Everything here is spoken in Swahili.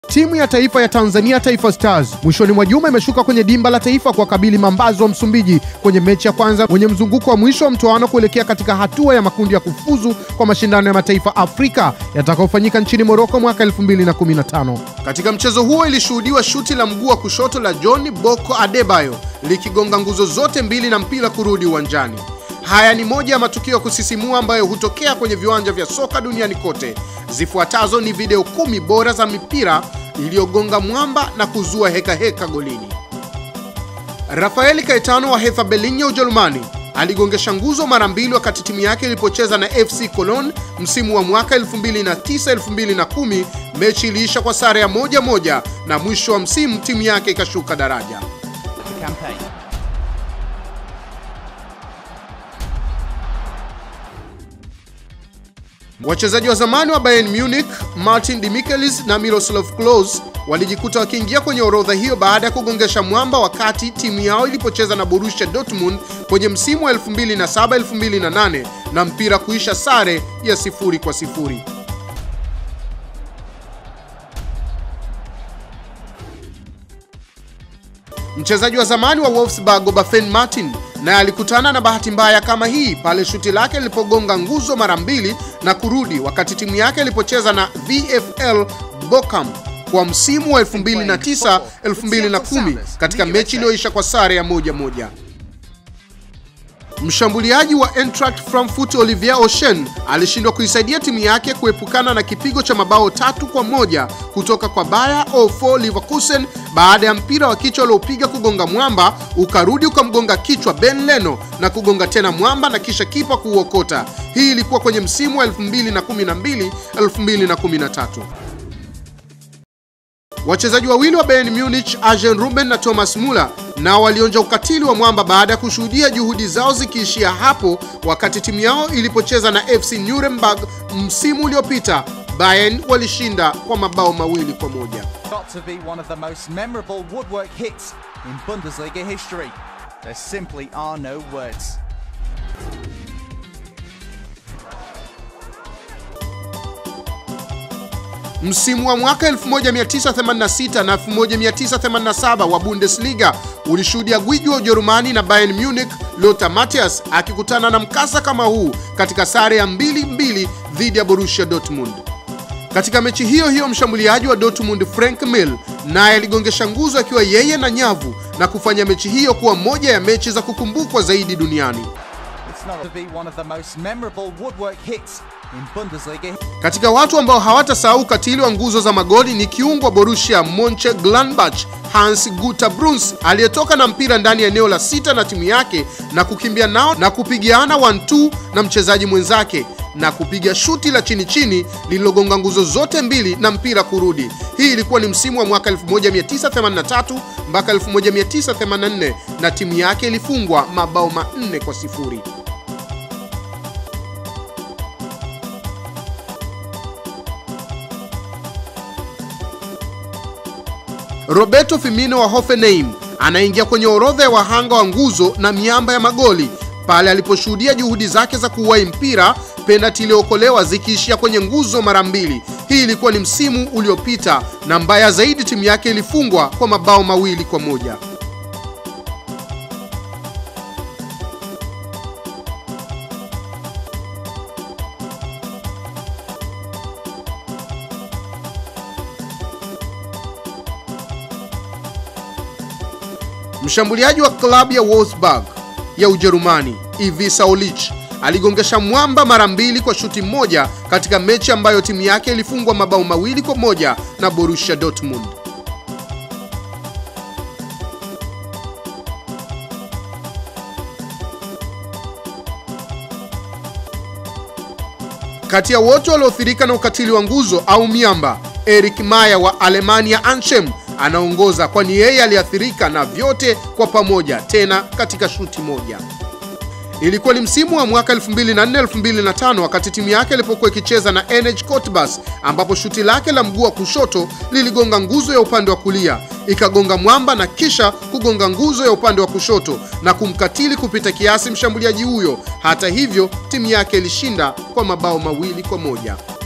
Timu ya taifa ya Tanzania Taifa Stars mwishoni mwa juma imeshuka kwenye dimba la taifa kuwakabili Mambazo wa Msumbiji kwenye mechi ya kwanza kwenye mzunguko wa mwisho wa mtoano kuelekea katika hatua ya makundi ya kufuzu kwa mashindano ya mataifa Afrika yatakayofanyika nchini Moroko mwaka 2015. Katika mchezo huo ilishuhudiwa shuti la mguu wa kushoto la John Boko Adebayo likigonga nguzo zote mbili na mpira kurudi uwanjani. Haya ni moja ya matukio ya kusisimua ambayo hutokea kwenye viwanja vya soka duniani kote. Zifuatazo ni video kumi bora za mipira iliyogonga mwamba na kuzua heka heka golini. Rafael Caetano wa Hertha Berlin ya Ujerumani aligongesha nguzo mara mbili wakati timu yake ilipocheza na FC Cologne msimu wa mwaka 2009-2010. Mechi iliisha kwa sare ya moja moja na mwisho wa msimu timu yake ikashuka daraja. campaign. Wachezaji wa zamani wa Bayern Munich Martin Demichelis na Miroslav Klose walijikuta wakiingia kwenye orodha hiyo baada ya kugongesha mwamba wakati timu yao ilipocheza na Borussia Dortmund kwenye msimu wa 2007-2008 na mpira kuisha sare ya sifuri kwa sifuri. Mchezaji wa zamani wa Wolfsburg Oberfan Martin naye alikutana na bahati mbaya kama hii pale shuti lake lilipogonga nguzo mara mbili na kurudi wakati timu yake ilipocheza na VfL Bochum kwa msimu wa 2009 2010 katika mechi iliyoisha kwa sare ya moja moja. Mshambuliaji wa Eintracht Frankfurt Olivier Oshен alishindwa kuisaidia timu yake kuepukana na kipigo cha mabao tatu kwa moja kutoka kwa Bayer 04 Leverkusen baada ya mpira wa kichwa aliopiga kugonga mwamba ukarudi ukamgonga kichwa Ben Leno na kugonga tena mwamba na kisha kipa kuuokota. Hii ilikuwa kwenye msimu wa 2012 2013. Wachezaji wawili wa Bayern Munich Arjen Robben na Thomas Muller nao walionja ukatili wa mwamba baada ya kushuhudia juhudi zao zikiishia hapo wakati timu yao ilipocheza na FC Nuremberg msimu uliopita. Bayern walishinda kwa mabao mawili kwa moja. Got to be one of the most memorable woodwork hits in Bundesliga history. There simply are no words. Msimu wa mwaka 1986 na 1987 wa Bundesliga ulishuhudia gwiji wa Ujerumani na Bayern Munich Lothar Matthäus akikutana na mkasa kama huu katika sare ya 2-2 dhidi ya Borussia Dortmund. Katika mechi hiyo hiyo mshambuliaji wa Dortmund Frank Mill naye aligongesha nguzo akiwa yeye na nyavu na kufanya mechi hiyo kuwa moja ya mechi za kukumbukwa zaidi duniani. It's not to be one of the most memorable woodwork hits in Bundesliga. Katika watu ambao hawatasahau ukatili wa nguzo za magoli ni kiungo wa Borussia Mönchengladbach Hans Guter Bruns aliyetoka na mpira ndani ya eneo la sita na timu yake na kukimbia nao na kupigiana 1-2 na mchezaji mwenzake na kupiga shuti la chini chini lililogonga nguzo zote mbili na mpira kurudi. Hii ilikuwa ni msimu wa mwaka 1983 mpaka 1984 na timu yake ilifungwa mabao manne kwa sifuri. Roberto Firmino wa Hoffenheim anaingia kwenye orodha ya wahanga wa nguzo na miamba ya magoli pale aliposhuhudia juhudi zake za kuwahi mpira, penalti iliyookolewa zikiishia kwenye nguzo mara mbili. Hii ilikuwa ni msimu uliopita, na mbaya zaidi, timu yake ilifungwa kwa mabao mawili kwa moja. Mshambuliaji wa klabu ya Wolfsburg ya Ujerumani Ivica Olic aligongesha mwamba mara mbili kwa shuti moja katika mechi ambayo timu yake ilifungwa mabao mawili kwa moja na Borussia Dortmund. Kati ya wote walioathirika na ukatili wa nguzo au miamba, Eric Maya wa Alemania Anchem anaongoza kwani yeye aliathirika na vyote kwa pamoja, tena katika shuti moja. Ilikuwa ni msimu wa mwaka 2004-2005 wakati timu yake ilipokuwa ikicheza na NH Cottbus, ambapo shuti lake la mguu wa kushoto liligonga nguzo ya upande wa kulia, ikagonga mwamba na kisha kugonga nguzo ya upande wa kushoto na kumkatili kupita kiasi mshambuliaji huyo. Hata hivyo, timu yake ilishinda kwa mabao mawili kwa moja.